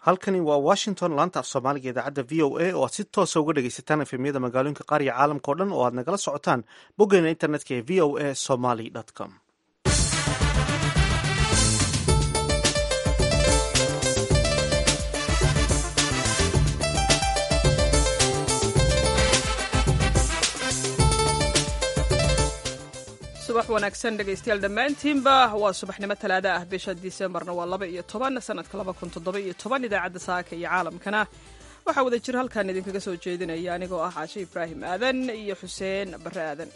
halkani waa washington laanta af soomaaliga idaacadda v o a oo aad si toosa uga dhegaysataan efemyada magaalooyinka qaar iyo caalamka o dhan oo aad nagala socotaan boggeena internetka ee v o a somaly com subax wanaagsan dhegaystayaal dhammaantiinba waa subaxnimo talaada ah bisha disembarna waa laba iyo toban sanadka laba kun toddoba iyo toban idaacadda saaka iyo caalamkana waxaa wada jir halkan idinkaga soo jeedinaya anigoo ah caashe ibraahim aadan iyo xuseen barre aadan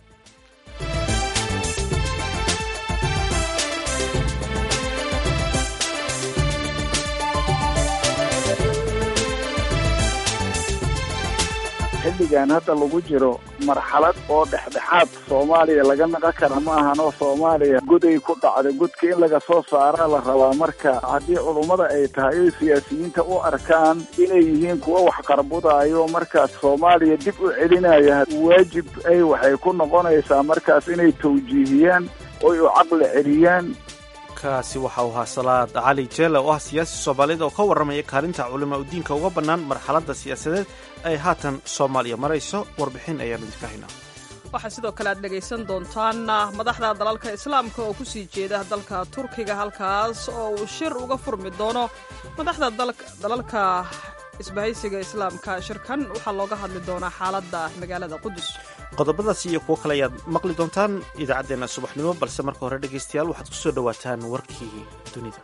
xilligan hadda lagu jiro marxalad oo dhexdhexaad soomaaliya laga naqan kara ma ahanoo soomaaliya goday ku dhacday godka in laga soo saaraa la rabaa marka haddii culummada ay tahay oy siyaasiyiinta u arkaan inay yihiin kuwo wax qarbudaayo markaas soomaaliya dib u celinaya waajib ay waxay ku noqonaysaa markaas inay tawjiihiyaan oy u caqli celiyaan kaasi waxa uu ahaa salaad cali jeele oo ah siyaasi soomaaliyed oo ka warramaya kaalinta culimaa udiinka uga bannaan marxaladda siyaasadeed ay haatan soomaaliya marayso warbixin ayaan idinka haynaa waxaa sidoo kale aad dhegaysan doontaan madaxda dalalka islaamka oo kusii jeeda dalka turkiga halkaas oo uu shir uga furmi doono madaxda dalalka isbahaysiga islaamka shirkan waxaa looga hadli doonaa xaaladda magaalada qudus qodobadaas iyo kuwo kale ayaad maqli doontaan idaacaddeenna subaxnimo balse marka hore dhegaystayaal waxaad ku soo dhowaataan warkii dunida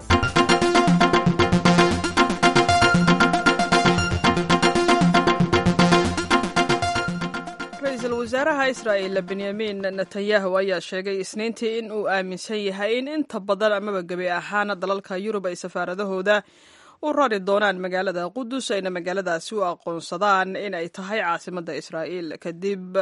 ra-iisul wasaaraha israa'il benyamin netanyahu ayaa sheegay isniintii in uu aaminsan yahay in inta badan amaba gebi ahaan dalalka yurub ay safaaradahooda u rari doonaan magaalada qudus ayna magaaladaasi u aqoonsadaan in ay tahay caasimadda israa'iil kadib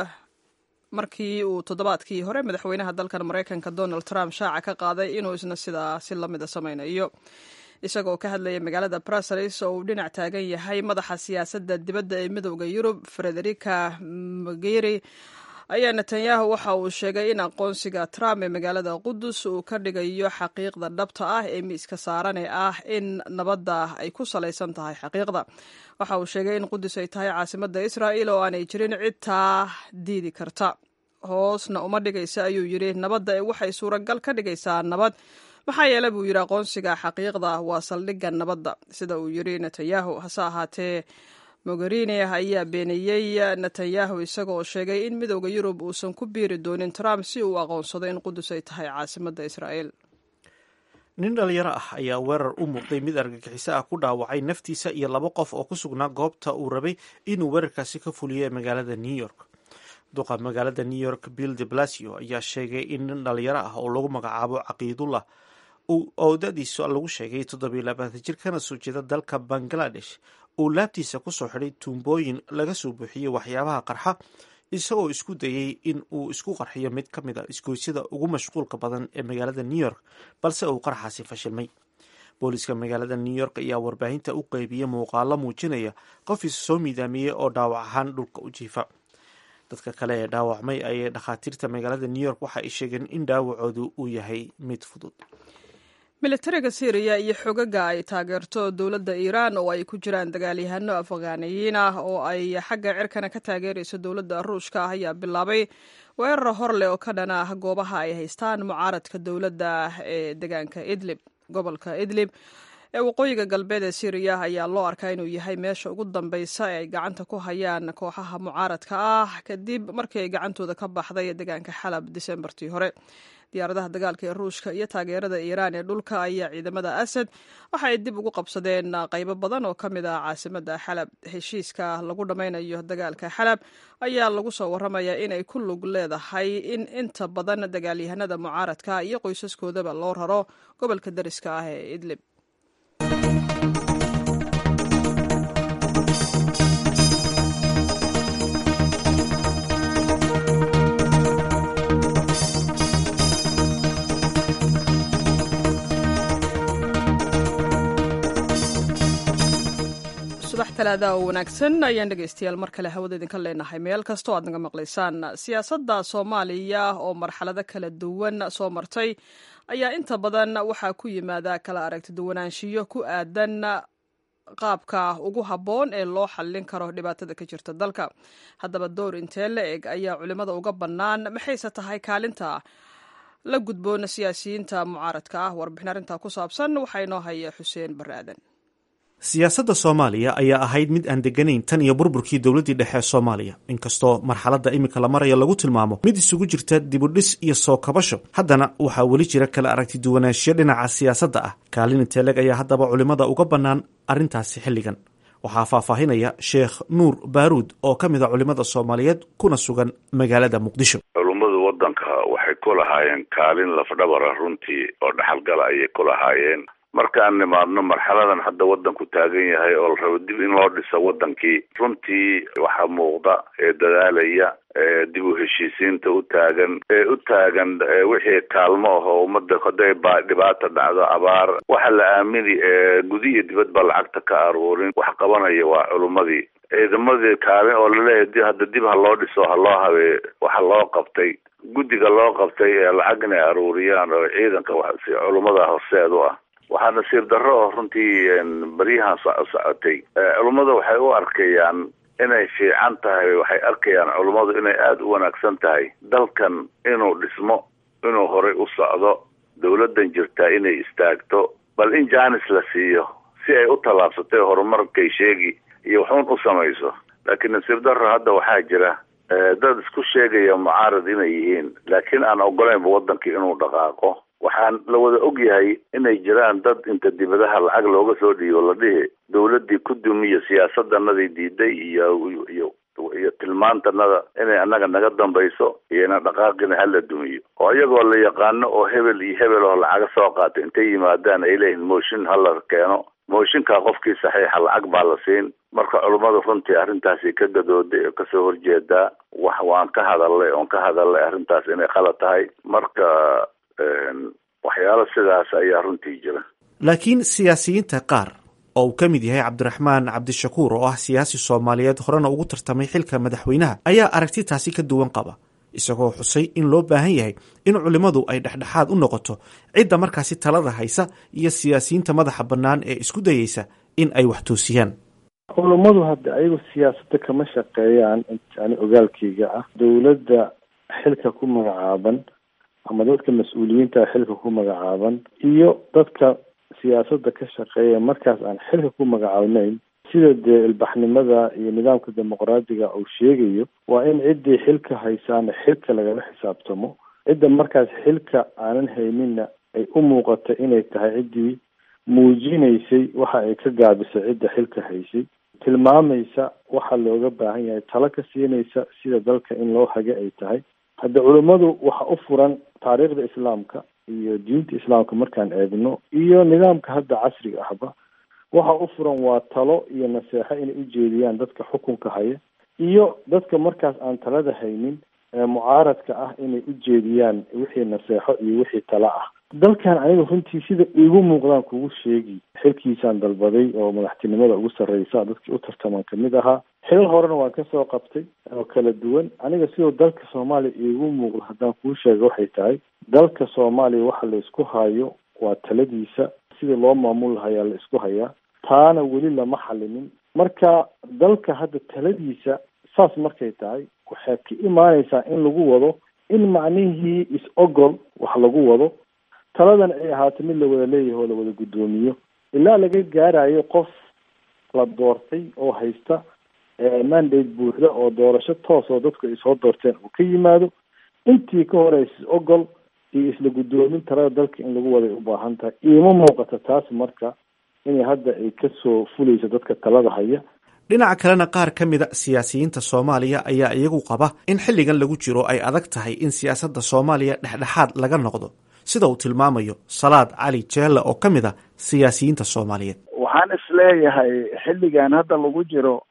markii uu toddobaadkii hore madaxweynaha dalkan maraykanka donald trump shaaca ka qaaday inuu isna sidaasi lamida samaynayo isagoo ka hadlaya magaalada brussels oo uu dhinac taagan yahay madaxa siyaasadda dibadda ee midowda yurub frederica mogeri ayaa netanyahu waxa uu sheegay in aqoonsiga trump ee magaalada qudus uu ka dhigayo xaqiiqda dhabta ah ee miiska saaran ee ah in nabadda ay ku salaysan tahay xaqiiqda waxa uu sheegay in qudus ay tahay caasimadda israa'il oo aanay jirin cidtaa diidi karta hoosna uma dhigaysa ayuu yidhi nabadda ee waxay suuragal ka dhigaysaa nabad maxaa yeele buu yidhi aqoonsiga xaqiiqda waa saldhigga nabadda sida uu yidhi netanyahu hase ahaatee mogherini ayaa beeniyey netanyahu isaga oo sheegay in midowda yurub uusan ku biiri doonin trump si uu aqoonsado in qudus ay tahay caasimadda israa'iil nin dhalinyaro ah ayaa weerar u muuqday mid argagixiso ah ku dhaawacay naftiisa iyo laba qof oo ku sugnaa goobta uu rabay inuu weerarkaasi ka fuliyo ee magaalada new york duqa magaalada new york bill de blasio ayaa sheegay in nin dhalinyaro ah oo lagu magacaabo caqiidullah oo dadiisu lagu sheegay toddobiyo labaatan jir kana soo jeeda dalka bangladesh uu laabtiisa ku soo xidhay tuumbooyin laga soo buuxiyey waxyaabaha qarxa isagoo isku dayey in uu isku qarxiyo mid ka mid a isgoysyada ugu mashquulka badan ee magaalada new york balse uu qarxaasi fashilmay booliiska magaalada new york ayaa warbaahinta u qeybiyey muuqaalo muujinaya qof is soo miidaamiyey oo dhaawac ahaan dhulka u jiifa dadka kale ee dhaawacmay ayay dhakhaatiirta magaalada new york waxa ay sheegeen in dhaawacoodu uu yahay mid fudud militariga syriya iyo xogaga ay taageerto dowladda iiraan oo ay ku jiraan dagaalyahano afghaniyiin ah oo ay xagga cirkana ka taageerayso dowladda ruushka ah ayaa bilaabay weerar hor leh oo ka dhan ah goobaha ay haystaan mucaaradka dowladda ee deegaanka idlib gobolka idlib ee waqooyiga galbeed ee syriya ayaa loo arkaa inuu yahay meesha ugu dambeysa ee ay gacanta ku hayaan kooxaha mucaaradka ah kadib markii ay gacantooda ka baxday deegaanka xalab disembartii hore diyaaradaha dagaalka ee ruushka iyo taageerada iiraan ee dhulka ayaa ciidamada asad waxa ay dib ugu qabsadeen qaybo badan oo ka mid ah caasimadda xalab heshiiska lagu dhammaynayo dagaalka xalab ayaa lagu soo warramayaa inay ku lug leedahay in inta badan dagaalyahanada mucaaradka iyo qoysaskoodaba loo raro gobolka dariska ah ee idlib talaada oo wanaagsan ayaan dhegaystayaal mar kale hawada idinka leenahay meel kastoo aad naga maqlaysaan siyaasadda soomaaliya oo marxalado kala duwan soo martay ayaa inta badan waxaa ku yimaada kala aragti duwanaanshiyo ku aadan qaabka ugu habboon ee loo xallin karo dhibaatada ka jirta dalka haddaba door intee la eg ayaa culimmada uga bannaan maxayse tahay kaalinta la gudboona siyaasiyiinta mucaaradka ah warbixin arrintaa ku saabsan waxaa inoo haya xuseen barre aadan siyaasadda soomaaliya ayaa ahayd mid aan deganayn tan iyo burburkii dowladdii dhexe ee soomaaliya inkastoo marxaladda iminka la maraya lagu tilmaamo mid isugu jirta dibudhis iyo soo kabasho haddana waxaa weli jira kala aragti duwanaanshiyo dhinaca siyaasadda ah kaalin inteeleg ayaa haddaba culimmada uga bannaan arrintaasi xilligan waxaa faahfaahinaya sheekh nuur baaruud oo ka mid a culimmada soomaaliyeed kuna sugan magaalada muqdisho culummadu waddanka waxay ku lahaayeen kaalin lafdhabara runtii oo dhaxalgala ayay ku lahaayeen markaan nimaadno marxaladan hadda waddanku taagan yahay oo la rabo dib in loo dhiso waddankii runtii waxaa muuqda ee dadaalaya ee dib u heshiisiinta u taagan ee u taagan wixii kaalmo ah oo ummadda hadday ba dhibaata dhacdo abaar waxa la aamini ee gudi iyo dibad ba lacagta ka aruurin wax qabanaya waa culummadii ciidamadii kaalin oo laleeyahay hadda dib ha loo dhiso ha loo habee waxa loo qabtay guddiga loo qabtay ee lacag inay aruuriyaan oo ciidanka si culummada horseed u ah waxaa nasiib darro oo runtii baryahan socotay culummada waxay u arkayaan inay fiican tahay waxay arkayaan culummadu inay aada u wanaagsan tahay dalkan inuu dhismo inuu horay u socdo dawladdan jirtaa inay istaagto bal in jaanis la siiyo si ay u tallaabsatay horumarkay sheegi iyo waxuun u samayso laakiin nasiib darro hadda waxaa jira dad isku sheegaya mucaarad inay yihiin laakiin aan ogolaynba waddankii inuu dhaqaaqo waxaan la wada og yahay inay jiraan dad inta dibadaha lacag looga soo dhiibo la dhihi dawladdii ku dumiyo siyaasadanadii diiday iyo iyo iyo tilmaantanada inay annaga naga dambayso iyo ina dhaqaaqina hala dumiyo oo iyagoo la yaqaano oo hebel iyo hebel oo lacaga soo qaatay intay yimaadaan ay leeyihin mooshin hala keeno mooshinkaa qofkii saxiixa lacag baa la siin marka culummadu runtii arrintaasi ka gadooday oo kasoo horjeedaa wax waan ka hadalnay oon ka hadalnay arrintaas inay khalad tahay marka waxyaalo sidaas ayaa runtii jira laakiin siyaasiyiinta qaar oo uu ka mid yahay cabdiraxmaan cabdishakuur oo ah siyaasi soomaaliyeed horena ugu tartamay xilka madaxweynaha ayaa aragti taasi ka duwan qaba isagoo xusay in loo baahan yahay in culimmadu ay dhexdhexaad u noqoto cidda markaasi talada haysa iyo siyaasiyiinta madaxa bannaan ee isku dayeysa in ay wax toosiyaan culummadu hadda ayagu siyaasadda kama shaqeeyaan ani ogaalkayga ah dowladda xilka ku magacaaban ama dadka mas-uuliyiinta xilka ku magacaaban iyo dadka siyaasadda ka shaqeeya markaas aan xilka ku magacaabnayn sida dee ilbaxnimada iyo nidaamka dimuqraadiga uu sheegayo waa in ciddii xilka haysaana xilka lagala xisaabtamo cidda markaas xilka aanan hayninna ay u muuqata inay tahay ciddii muujinaysay waxa ay ka gaabisay cidda xilka haysay tilmaamaysa waxa looga baahan yahay talo ka siinaysa sida dalka in loo hage ay tahay hadda culummadu waxa u furan taariikhda islaamka iyo diinta islaamka markaan eegno iyo nidaamka hadda casriga ahba waxa u furan waa talo iyo naseexo inay ujeediyaan dadka xukunka haya iyo dadka markaas aan talada haynin ee mucaaradka ah inay ujeediyaan wixii naseexo iyo wixii talo ah dalkan aniga runtii sida iigu muuqdaan kugu sheegi xilkiisaan dalbaday oo madaxtinimada ugu sarreysa dadkii u tartaman kamid ahaa xilal horena waan kasoo qabtay oo kala duwan aniga sidoo dalka soomaaliya iigu muuqdo haddaan kuu sheega waxay tahay dalka soomaaliya waxa la isku hayo waa taladiisa sida loo maamul lahayaa la isku hayaa taana weli lama xalinin marka dalka hadda taladiisa saas markay tahay waxay ka imaaneysaa in lagu wado in macnihii is-ogol wax lagu wado taladan ay ahaato mid la wada leeyahay oo la wada guddoomiyo ilaa laga gaarayo qof la doortay oo haysta mandate buuxda oo doorasho toos oo dadku ay soo doorteen uu ka yimaado intii ka horeysa is-ogol iyo isla guddoomin talada dalka in lagu waday u baahan tahay iima muuqata taas marka inay hadda ay kasoo fuleyso dadka talada haya dhinaca kalena qaar ka mida siyaasiyiinta soomaaliya ayaa iyagu qaba in xilligan lagu jiro ay adag tahay in siyaasadda soomaaliya dhexdhexaad laga noqdo sida uu tilmaamayo salaad cali jeelle oo ka mid a siyaasiyiinta soomaaliyeed waxaan isleeyahay xilligan hadda lagu jiro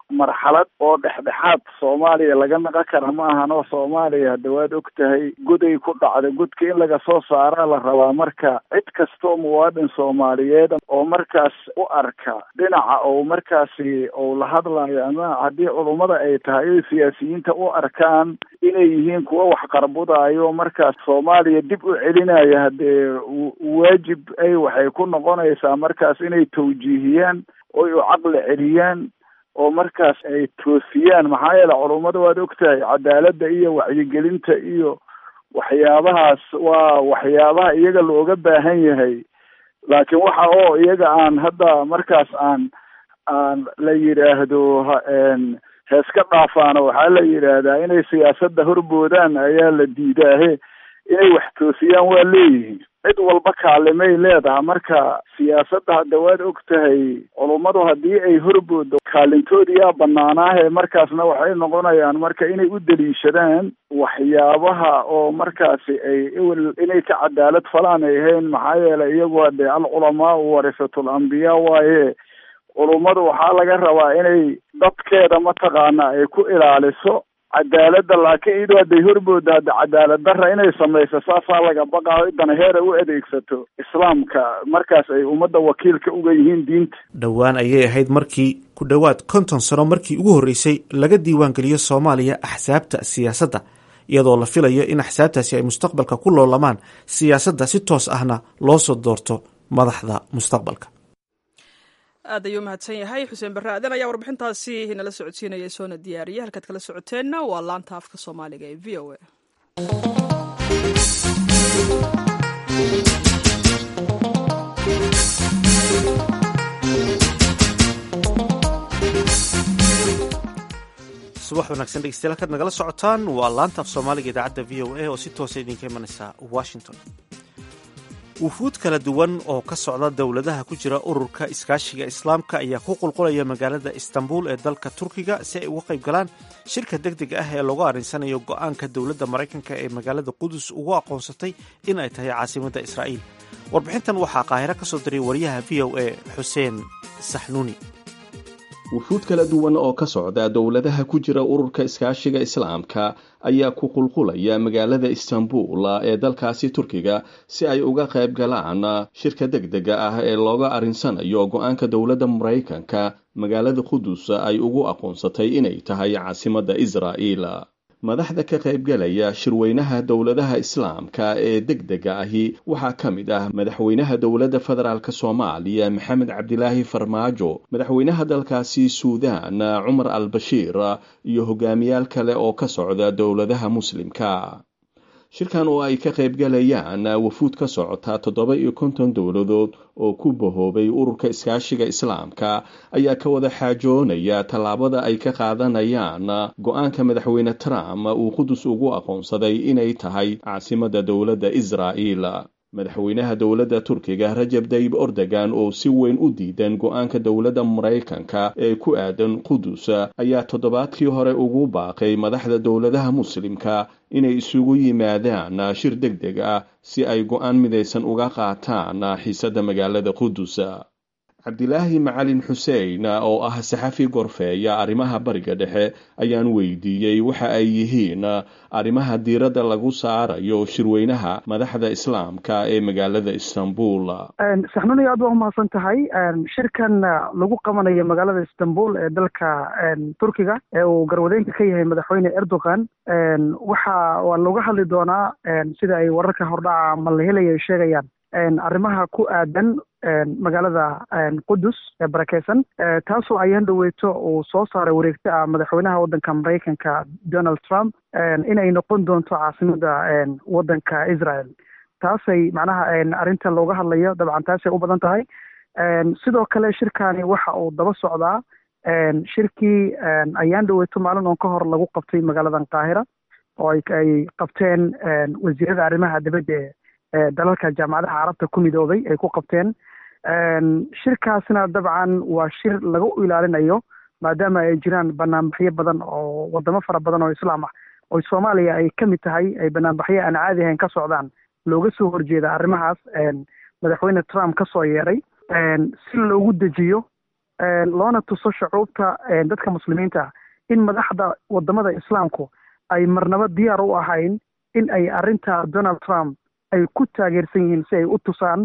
marxalad oo dhexdhexaad soomaaliya laga naqan kara ma ahan oo soomaaliya hadda waad og tahay goday ku dhacda godka in laga soo saaraa la rabaa marka cid kastoo muwaadin soomaaliyeed oo markaas u arka dhinaca ou markaasi ou la hadlayo ama haddii culummada ay tahay oy siyaasiyiinta u arkaan inay yihiin kuwa wax qarbudayo markaas soomaaliya dib u celinaya haddee waajib ay waxay ku noqonaysaa markaas inay tawjiihiyaan oy u caqli celiyaan oo markaas ay toosiyaan maxaa yeele culummada waad og tahay cadaaladda iyo wacyigelinta iyo waxyaabahaas waa waxyaabaha iyaga looga baahan yahay laakiin waxa oo iyaga aan hadda markaas aan aan la yidhaahdo heeska dhaafaano waxaa la yidhaahdaa inay siyaasadda horboodaan ayaa la diidaahe inay wax toosiyaan waa leeyihiin cid walba kaalimay leedaha marka siyaasadda hadda waad og tahay culummadu haddii ay horboodo kaalintoodiyaa banaanaahe markaasna waxay noqonayaan marka inay u daliishadaan waxyaabaha oo markaasi ay inay ka cadaalad falaan ay ahayn maxaa yeelay iyagu hadee alculamaau warisatul ambiyaa waaye culummadu waxaa laga rabaa inay dadkeeda mataqaana ay ku ilaaliso cadaaladda laakiin iyadoo hadday horbooda hadda cadaalad darra inay samayso saasaa laga baqaayo idana heera u adeegsato islaamka markaas ay ummadda wakiilka uga yihiin diinta dhowaan ayay ahayd markii ku dhowaad konton sano markii ugu horreysay laga diiwaangeliyo soomaaliya axsaabta siyaasadda iyadoo la filayo in axsaabtaasi ay mustaqbalka ku loolamaan siyaasadda si toos ahna loo soo doorto madaxda mustaqbalka aad ayuu mahadsan yahay xuseen barre aadan ayaa warbixintaasi nala socodsiinaya soona diyaariyay halkaad kala socoteenna waa laanta afka soomaaliga ee v o a subax wanaagsan dhegeystayaal halkaad nagala socotaan waa laanta af soomaaliga idaacadda v o a oo si toosa idinka imanaysa washington wufuud kala duwan oo ka socda dowladaha ku jira ururka iskaashiga islaamka ayaa ku qulqulaya magaalada istanbul ee dalka turkiga si ay uga qayb galaan shirka deg deg ah ee loogu arrinsanayo go-aanka dowladda maraykanka ee magaalada qudus ugu aqoonsatay in ay tahay caasimadda israa'iil warbixintan waxaa qaahiro ka soo diray wariyaha v o a xuseen saxnuuni wufuud kala duwan oo ka socda dowladaha ku jira ururka iskaashiga islaamka ayaa ku qulqulaya magaalada istanbul ee dalkaasi turkiga si ay uga qayb galaan shirka deg dega ah ee looga arrinsanayo go-aanka dowladda maraykanka magaalada qudus ay ugu aqoonsatay inay tahay caasimadda israa'iil madaxda ka qaybgalaya shirweynaha dowladaha islaamka ee deg dega ahi waxaa ka mid ah madaxweynaha dowladda federaalk soomaaliya maxamed cabdilaahi farmaajo madaxweynaha dalkaasi suudaan cumar al bashiir iyo hogaamiyaal kale oo ka socda dowladaha muslimka shirkan oo ay ka qaybgalayaan wafuud ka socota toddoba iyo konton dowladood oo ku bahoobay ururka iskaashiga islaamka ayaa ka wada xaajoonaya tallaabada ay ka qaadanayaan go-aanka madaxweyne trump uu qudus ugu aqoonsaday inay tahay caasimadda dowladda israa'iil madaxweynaha dowladda turkiga rajab dayib ordogan oo si weyn u diidan go-aanka dowladda maraykanka ee ku aadan qudus ayaa toddobaadkii hore ugu baaqay madaxda dowladaha muslimka inay isugu yimaadaan shir deg deg ah si ay go-aan midaysan uga qaataan xiisadda magaalada qudus cabdilaahi macalin xuseen oo ah saxafi gorfeeya arrimaha bariga dhexe ayaan weydiiyey waxa ay yihiin arrimaha diiradda lagu saarayo shirweynaha madaxda islaamka ee magaalada istanbul saxnuni aad waa umahadsan tahay shirkan lagu qabanayo magaalada istanbul ee dalka turkiga ee uu garwadeenka ka yahay madaxweyne erdogan waxa waa looga hadli doonaa sida ay wararka hordhaca ama la helaya ay sheegayaan arrimaha ku aadan magaalada qudus ee barakeysan taasoo ayaan dhaweyto uu soo saaray wareegto ah madaxweynaha waddanka maraykanka donald trump inay noqon doonto caasimada waddanka israel taasay macnaha arrinta looga hadlayo dabcan taasay u badan tahay sidoo kale shirkani waxa uu daba socdaa shirkii ayaan dhaweyto maalin oon ka hor lagu qabtay magaaladan qaahira oo ay qabteen wasiirada arrimaha dibadda ee dalalka jaamacadaha carabta ku midoobay ay ku qabteen shirkaasna dabcan waa shir lagu ilaalinayo maadaama ay jiraan banaanbaxyo badan oo wadamo fara badan oo islaam ah oo soomaaliya ay ka mid tahay ay banaanbaxyo aan caadi ahayn ka socdaan looga soo horjeeda arrimahaas madaxweyne trump ka soo yeeray si loogu dejiyo loona tuso shucuubta dadka muslimiinta in madaxda wadamada islaamku ay marnaba diyaar u ahayn in ay arrinta donald trump ay ku taageersan yihiin si ay u tusaan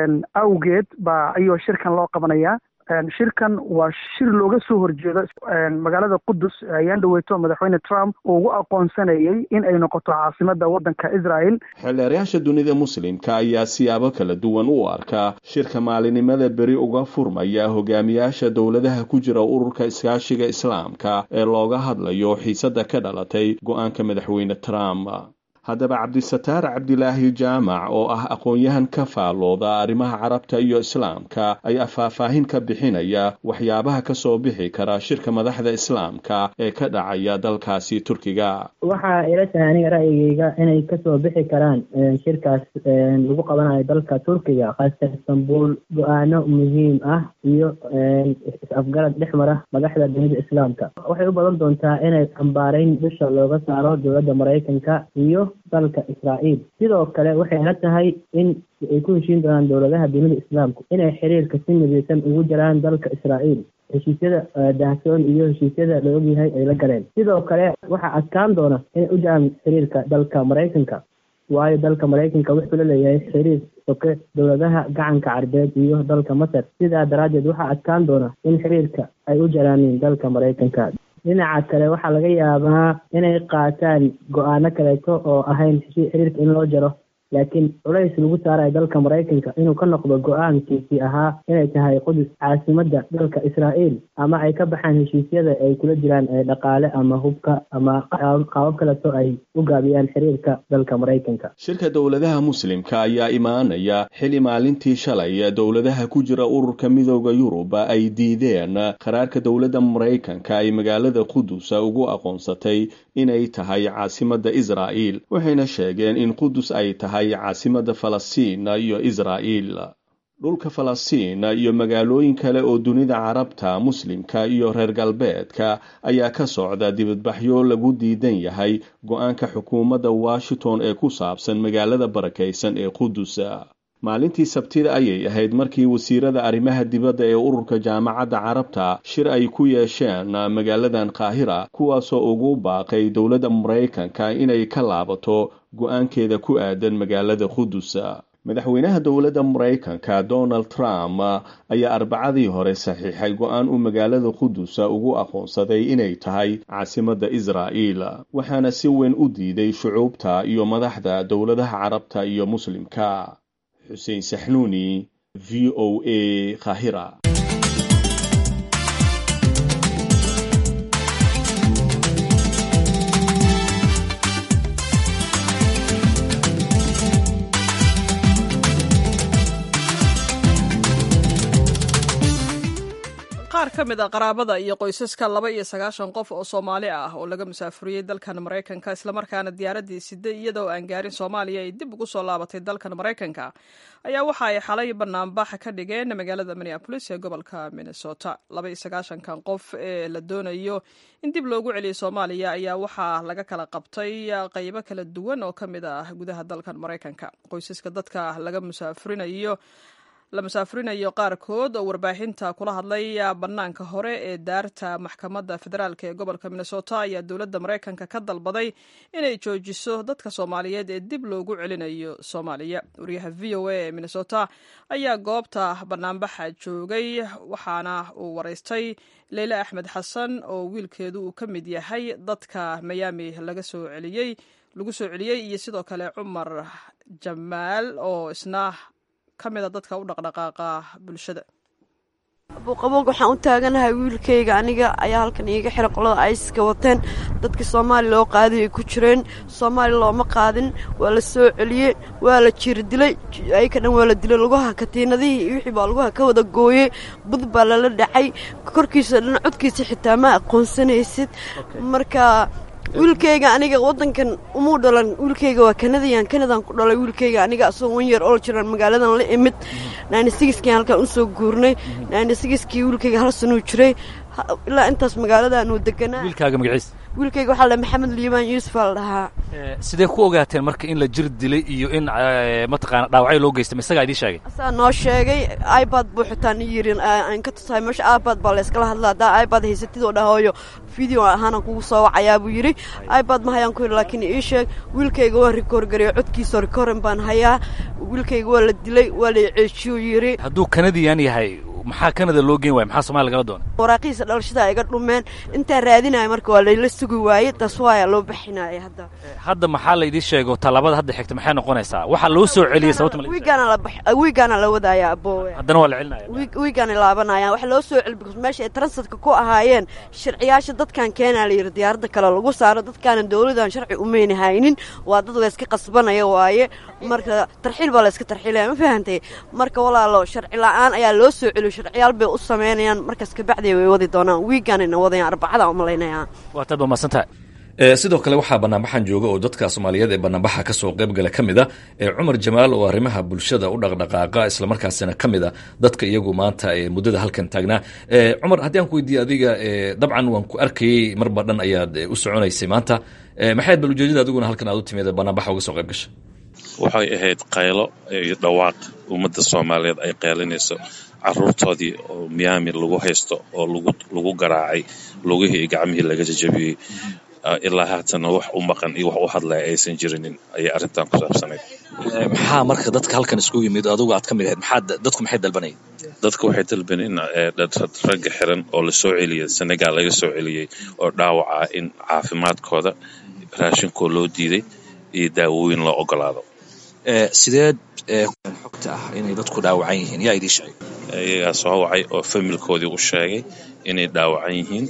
awgeed baa ayuu shirkan loo qabanayaa shirkan waa shir looga soo horjeedo magaalada qudus ayaan dhaweyto madaxweyne trump uu ugu aqoonsanayay in ay noqoto caasimada waddanka israel xeeldeerayaasha dunida muslimka ayaa siyaabo kala duwan u arkaa shirka maalinimada beri uga furmaya hogaamiyaasha dowladaha ku jira ururka iskaashiga islaamka ee looga hadlayo xiisada ka dhalatay go-aanka madaxweyne trump haddaba cabdisataar cabdilaahi jaamac oo ah aqoon-yahan ka faallooda arrimaha carabta iyo islaamka ayaa faahfaahin ka bixinaya waxyaabaha ka soo bixi kara shirka madaxda islaamka ee ka dhacaya dalkaasi turkiga waxaa ila tahay aniga ra'yigeyga inay kasoo bixi karaan shirkaas lagu qabanayo dalka turkiga khaasatan istanbul go-aano muhiim ah iyo is-afgarad dhex mara madaxda dunida islaamka waxay u badan doontaa inay xambaarayn dusha looga saaro dowladda maraykanka iyo dalka israa'iil sidoo kale waxay la tahay in ay ku heshiin doonaan dowladaha dunida islaamku inay xiriirka si midaysan ugu jiraan dalka israa'iil heshiisyada dahsoon iyo heshiisyada la ogyahay ay la galeen sidoo kale waxaa adkaan doona inay u jiraan xiriirka dalka maraykanka waayo dalka maraykanka wuxuu la leeyahay xiriir soke dowladaha gacanka carbeed iyo dalka masar sidaa daraaddeed waxaa adkaan doona in xiriirka ay u jaraaniin dalka maraykanka dhinaca kale waxaa laga yaabaa inay qaataan go-aano kaleeto oo ahayn xiriirka in loo jaro laakiin culays lagu saarayo dalka maraykanka inuu ka noqdo go-aankiisii ahaa inay tahay qudus caasimadda dalka israa'iil ama ay ka baxaan heshiisyada ay kula jiraan dhaqaale ama hubka ama qaabab kaleto ay u gaabiyaan xiriirka dalka maraykanka shirka dowladaha muslimka ayaa imaanaya xili maalintii shalay dowladaha ku jira ururka midooda yurub ay diideen qaraarka dowladda maraykanka ay magaalada qudus ugu aqoonsatay inay tahay caasimadda israa'iil waxayna sheegeen in qudus ay tahay caasimada falastiin iyo israa'iil dhulka falastiin iyo magaalooyin kale oo dunida carabta muslimka iyo reer galbeedka ayaa ka socda dibadbaxyo lagu diidan yahay go-aanka xukuumadda washington ee ku saabsan magaalada barakaysan ee qudus maalintii sabtida ayay ahayd markii wasiirada arrimaha dibadda ee ururka jaamacadda carabta shir ay ku yeesheen magaaladan qaahira kuwaasoo ugu baaqay dowladda maraykanka inay ka laabato go-aankeeda ku aadan magaalada qudus madaxweynaha dowladda maraykanka donald trump ayaa arbacadii hore saxiixay go-aan uu magaalada qudus ugu aqoonsaday inay tahay caasimadda israa'iil waxaana si weyn u diiday shucuubta iyo madaxda dowladaha carabta iyo muslimka xuseen saxnuuni v o a kahira qaar ka mid a qaraabada iyo qoysaska laba iyo sagaashan qof oo soomaali ah oo laga musaafuriyey dalkan maraykanka islamarkaana diyaaraddii sida iyadoo aan gaarin soomaaliya ay dib ugu soo laabatay dalkan maraykanka ayaa waxa ay xalay banaanbax ka dhigeen magaalada minneabolis ee gobolka minnesota laba iyo sagaashankan qof ee la doonayo in dib loogu celiyo soomaaliya ayaa waxaa laga kala qabtay qaybo kala duwan oo ka mid ah gudaha dalkan maraykanka qoysaska dadka laga musaafurinayo la musaafurinayo qaarkood oo warbaahinta kula hadlay bannaanka hore ee daarta maxkamadda federaalk ee gobolka minnesota ayaa dowladda maraykanka ka dalbaday inay joojiso dadka soomaaliyeed ee dib loogu celinayo soomaaliya wariyaha v o a ee minnesota ayaa goobta banaanbaxa joogay waxaana uu waraystay leyle axmed xasan oo wiilkeedu uu ka mid yahay dadka miyaami laga soo celiyey lagu soo celiyey iyo sidoo kale cumar jamaal oo isna kamida dadka u dhaqdhaqaaqa bulshada abuuqaboog waxaan u taaganahay wiilkayga aniga ayaa halkan iiga xira qolada ayska wateen dadkii soomaaliya loo qaaday ay ku jireen soomaaliya looma qaadin waa la soo celiyey waa la jiri dilay ayka dhan waa la dilay lugaha katiinadihii iyo wixii baa lugaha ka wada gooyey bud baa lala dhacay korkiisa dhan codkiisa xitaa ma aqoonsanaysid marka wiilkayga aniga wadankan umuu dhalan wiilkayga waa kanadiyan kanadan ku dhalay wiilkayga aniga asagoo wan yeer ol jiran magaaladan la imid nayna sigiskii halkaan usoo guurnay nayna sigiskii wiilkayga hal sanuu jiray ilaa intaas magaaladan uu deganaa wiilkaaga magaciis wiilkayga waxaa la maxamed liibaan yuusuf aa la dhahaa sidee ku ogaateen marka in la jir dilay iyo in mataqaana dhaawacyo loo geystay ma isagaa idiin sheegay asaa noo sheegay ibad buu xitaa ni yiri aan ka tusahay meesha ibad baa layskala hadla haddaa ibad haysatid oo dhahooyo video ahaana kugu soo wacayaa buu yidhi ibad ma hayaan ku yidhi laakiin ii sheeg wiilkayga waa rikoorgareeyo codkiisa rikoorin baan hayaa wiilkayga waa la dilay waa la ceejiyuu yidhi hadduu kanadiyan yahay maxaa kanada loo geen waaya maxaa somalia lagala doona waraaqihiisa dhalashada iga dhumeen intaan raadinaya marka waa layla sugi waaye taas waaya loo bixinaya hadda hadda maxaa la idii sheego tallaabada hadda xigta maxay noqonaysaa waxaa loo soo celiyey sababta wiigaana la wiigaana la wadaaya aboowe haddana waa la celinaya wiigaana laabanaya waxa loo soo celi because meesha ay transitka ku ahaayeen sharciyaasha dadkan keenaa la yidhi diyaaradda kale lagu saaro dadkaana dowladan sharci umayna haynin waa dad layska qasbanaya waaye marka tarxiil baa layska tarxiilaya ma fahantay marka walaalo sharci la-aan ayaa loo soo celiyo sharciyaal bay u sameynayaan markaas kabacdi way wadi doonaan wiigaanayna wadayaan arbacada umalaynaya waa taad waa mahadsantahay sidoo kale waxaa banaanbaxan jooga oo dadka soomaaliyeed ee banaanbaxa kasoo qaybgala ka mid a ee cumar jamaal oo arrimaha bulshada u dhaqdhaqaaqa islamarkaasina ka mid a dadka iyagu maanta ee muddada halkan taagnaa cumar haddii aan ku weydiiye adiga dabcan waan ku arkayey marba dhan ayaad u soconaysay maanta maxayd bal ujeedada adiguna halkan aad u timid banaanbaxa uga soo qayb gasha waxay ahayd qaylo iyo dhawaaq ummadda soomaaliyeed ay qaylinayso caruurtoodii oo miyaami lagu haysto oo lagu garaacay lugihii iyo gacmihii laga jajabiyey ilaa haatana wax u maqan iyo wax u hadlaya aysan jirinin ayay arrintan ku saabsanayd maxaa marka dadka halkan isku yimid adigu aad ka mid ahayd maxaa dadku maxay dalbanayeen dadku waxay dalbeen in ragga xiran oo la soo celiyay senegal laga soo celiyey oo dhaawaca in caafimaadkooda raashinkoo loo diiday iyo daawooyin loo ogolaado sideed xogta ah inay dadku dhaawacan yihiin yaa idiin sheegay iyagaa soo wacay oo familkoodii u sheegay inay dhaawacan yihiin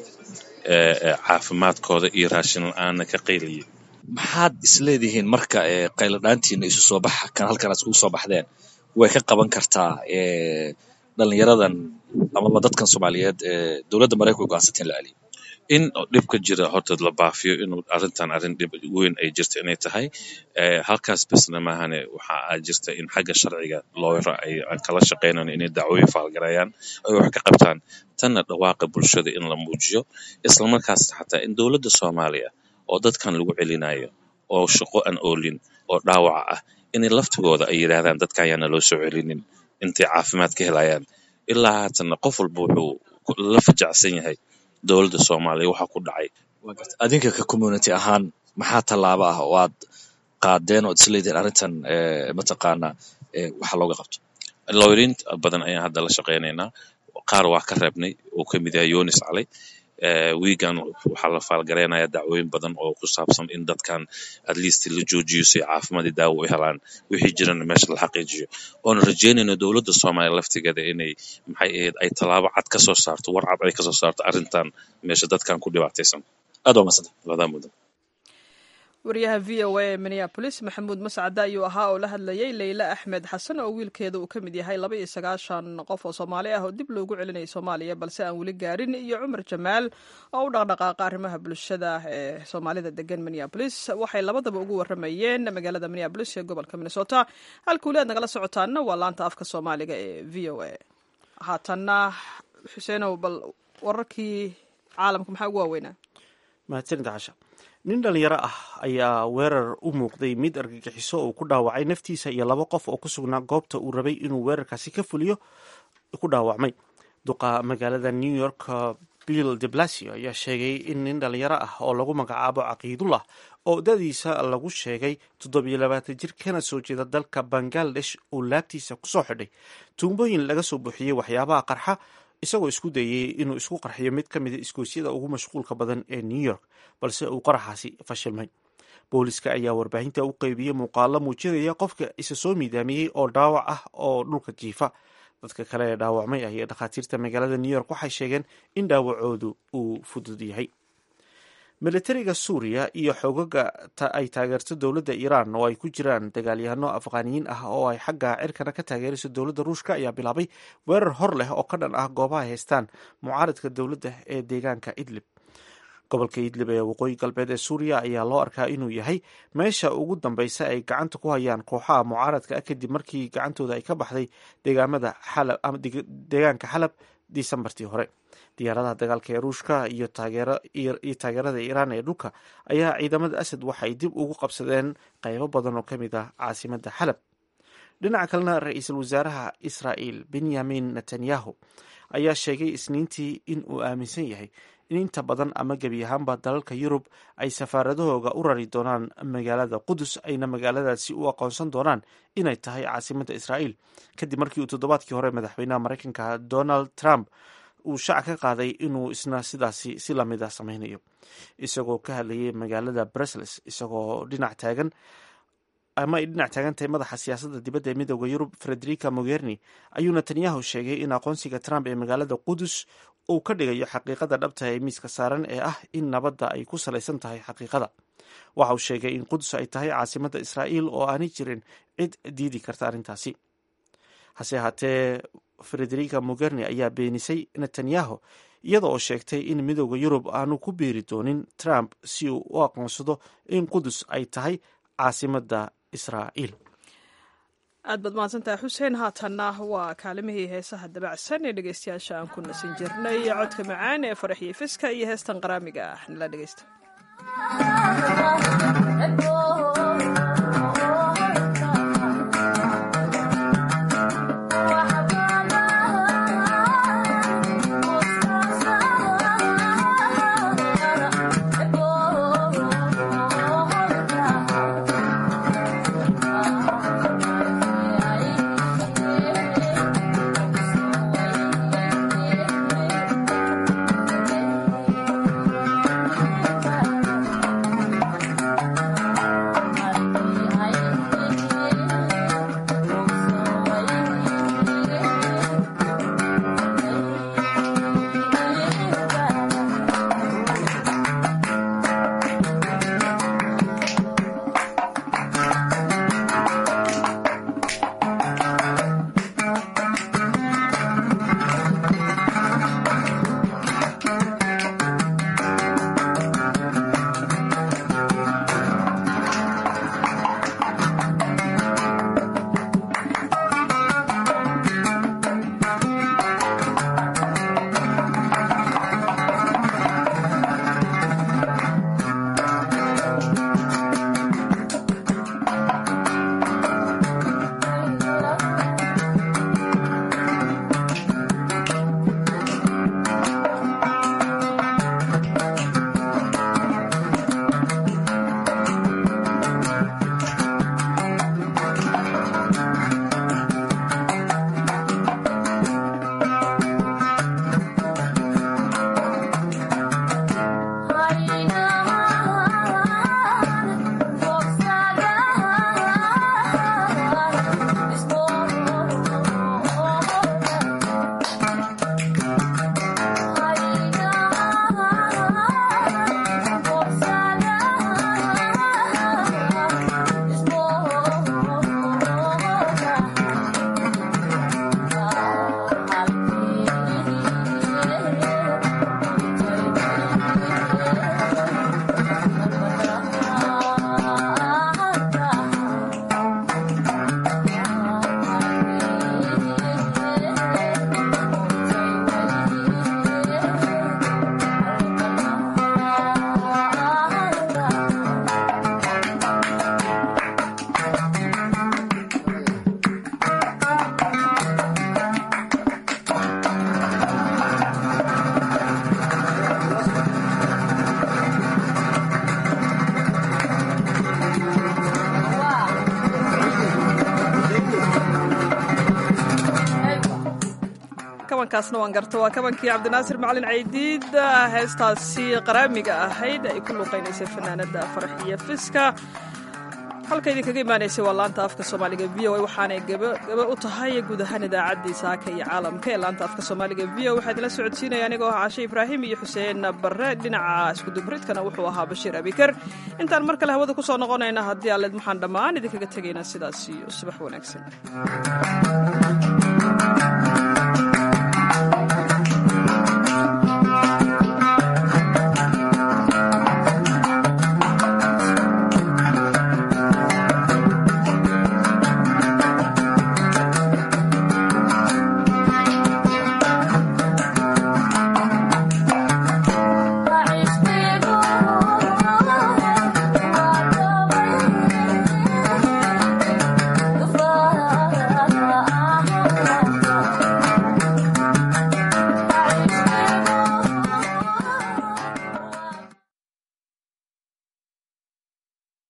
caafimaadkooda iyo raashin la-aanna ka qaylayay maxaad isleedihiin marka qayladhaantiina isu soo baxa kan halkan aad iskugu soo baxdeen way ka qaban kartaa dhalinyaradan amaba dadkan soomaaliyeed ee dowladda maraykanka go'aansateen la celiyo in dhibka jira horta la baafiyo inuu arrintan arrin dhib weyn ay jirta inay tahay halkaas besna maahane waxa aa jirta in xagga sharciga looyra ay aan kala shaqaynayno inay dacwooyin faalgareeyaan ay wax ka qabtaan tanna dhawaaqa bulshada in la muujiyo islamarkaasna xataa in dowladda soomaaliya oo dadkan lagu celinayo oo shaqo aan oolin oo dhaawaca ah inay laftigooda ay yidhaahdaan dadkan ayaana loo soo celinin intay caafimaad ka helayaan ilaa haatanna qof walba wuxuu la fajacsan yahay dowladda soomaaliya waxaa ku dhacay adinka ka community ahaan maxaa tallaabo ah oo aad qaadeen ood isleedihiin arrintan mataqaana waxa looga qabto looyriin badan ayaan hadda la shaqaynaynaa qaar waa ka reebnay uu ka mid yahay yonis cali wiigan waxaa la faalgareynaya dacwooyin badan oo ku saabsan in dadkan at least la joojiyo si caafimaadii daawo u helaan wixii jirana meesha la xaqiijiyo oona rajeynayno dowladda soomaaliya laftigeeda inay maxay ahayd ay tallaabo cad ka soo saarto war cad ay ka soo saarto arrintan meesha dadkan ku dhibaataysan aad waa madsanta wadaa mudan wariyaha v o a ee minneabolis maxamuud mascade ayuu ahaa oo la hadlayay leyla axmed xasan oo wiilkeeda uu ka mid yahay laba iyo sagaashan qof oo soomaali ah oo dib loogu celinayay soomaaliya balse aan weli gaarin iyo cumar jamaal oo u dhaqdhaqaaqa arrimaha bulshada ee soomaalida degan minneabolis waxay labadaba ugu waramayeen magaalada minneabolis ee gobolka minnesota halkuuli aad nagala socotaana waa laanta afka soomaaliga ee v o a haatanna xuseenow bal wararkii caalamka maxaa ugu waaweynaa mahadsanid casha nin dhalinyaro ah ayaa weerar u muuqday mid argagixiso uu ku dhaawacay naftiisa iyo laba qof oo ku sugnaa goobta uu rabay inuu weerarkaasi ka fuliyo ku dhaawacmay duqa magaalada new york bill de blasio ayaa sheegay in nin dhalinyaro ah oo lagu magacaabo caqiidullah oo dadiisa lagu sheegay toddobiyo labaatan jir kana soo jeeda dalka bangaladesh uu laabtiisa kusoo xidhay tuumbooyin laga soo buuxiyey waxyaabaha qarxa isagoo isku dayay inuu isku qarxiyo mid ka mida iskoosyada ugu mashquulka badan ee new york balse uu qaraxaasi fashilmay booliska ayaa warbaahinta u qeybiyey muuqaalo muujinaya qofka isa soo miidaamiyey oo dhaawac ah oo dhulka jiifa dadka kale ee dhaawacmay ah iyo dhakhaatiirta magaalada new york waxay sheegeen in dhaawacoodu uu fudud yahay militariga suuriya iyo xoogaga ay taageerto dowladda iiraan oo ay ku jiraan dagaalyahano afqaaniyiin ah oo ay xagga cirkana ka taageerayso dowladda ruushka ayaa bilaabay weerar hor leh oo ka dhan ah goobaha haystaan mucaaradka dowladda ee deegaanka idlib gobolka idlib ee waqooyi galbeed ee suuriya ayaa loo arkaa inuu yahay meesha ugu dambeysa ay gacanta ku hayaan kooxaha mucaaradka ah kadib markii gacantooda ay ka baxday deegaamada xalab deegaanka xalab disembartii hore diyaaradaha dagaalka ee ruushka iyo taageerada iiraan ee dhulka ayaa ciidamada asad waxay dib ugu qabsadeen qaybo badan oo ka mid ah caasimada xalab dhinaca kalena ra-iisul wasaaraha israa'il benyamin netanyahu ayaa sheegay isniintii in uu aaminsan yahay in inta badan ama gebi ahaanba dalalka yurub ay safaaradahooga u rari doonaan magaalada qudus ayna magaaladaasi u aqoonsan doonaan inay tahay caasimada israa'iil kadib markii uu toddobaadkii hore madaxweynaha maraykanka donald trump uu shaac ka qaaday inuu isna sidaasi si lamid a sameynayo isagoo ka hadlayay magaalada brussels isagoo dhinac taagan ama ay dhinac taagan tahay madaxa siyaasadda dibadda ee midooda yurub frederica mogherni ayuu netanyahu sheegay in aqoonsiga trump ee magaalada qudus uu ka dhigayo xaqiiqada dhabta ee miiska saaran ee ah in nabadda ay ku salaysan tahay xaqiiqada waxa uu sheegay in qudus ay tahay caasimadda israa'iil oo aanay jirin cid diidi karta arrintaasi hase ahaatee frederica mogherni ayaa beenisay netanyahu iyada oo sheegtay in midooda yurub aanu ku biiri doonin trump si uu u aqoonsado in qudus ay tahay caasimadda israa'iil aad baad mahadsantahay xuseen haatanna waa kaalimihii heesaha dabacsan ee dhegeystayaasha aan ku nasin jirnay codka macaan ee faraxiyo fiska iyo heestan qaraamiga ah nala dhegeysta kabankaasna waan garto waa kabankii cabdinaasir macalin caydiid heestaasi qaraamiga ahayd ay ku luuqaynaysay fanaanada faraxiyo fiska halka idinkaga imaanaysay waa laanta afka soomaaliga v o a waxaanay gaba u tahay guud ahaan idaacaddii saaka iyo caalamka ee laanta afka soomaaliga v o waxaa idinla socodsiinaya anigoo ah cashe ibraahim iyo xuseen barre dhinaca iskudubridkana wuxuu ahaa bashiir abikar intaan mar kale hawada ku soo noqonayna haddii aaled waxaan dhammaan idinkaga tegaynaa sidaas iyo subax wanaagsan